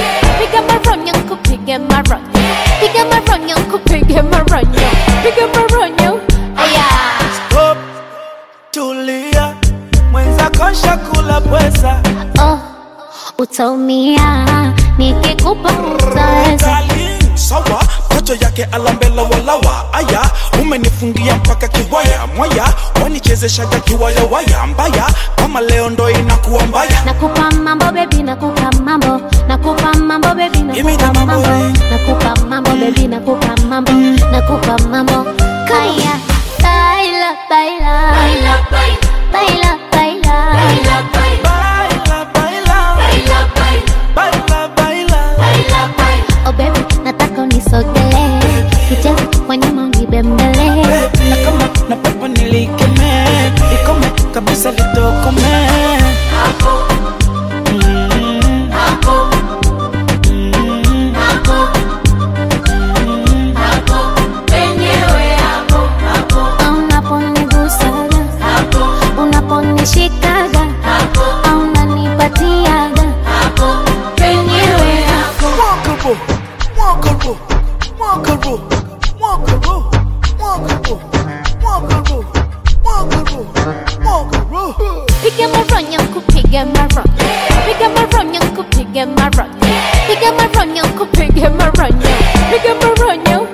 piga maronyo kupige maronyo piga maronyo kupige maronyo piga maronyo aya Stop, tulia, mwenzako shakula pweza. oh utaumia nikikupa utaweza Darling, sawa macho yake alambela walawa aya umenifungia mpaka kiwaya mwaya wanichezeshaga kiwaya waya mbaya kama leo ndo inakuwa mbaya nakupa mambo bebi nakupa mambo nakupa mambo bebi Give me nakupa the mambo, mambo eh. nakupa mambo bebi nakupa mambo nakupa mambo kaya baila baila baila baila baila baila baila baila oh baby nataka unisogelee kicheza kwa nyuma unibembele na kama na pepo nilikeme ikome kabisa litokome Mm. Mm. unaponigusaga unaponishikaga au unanipatiaga penyewe hapo Walkable, walkable, walkable, walkable, walkable, walkable, walkable, walkable. piga maronyo kupiga maronyo piga maronyo kupiga maronyo piga maronyo kupiga maronyo piga maronyo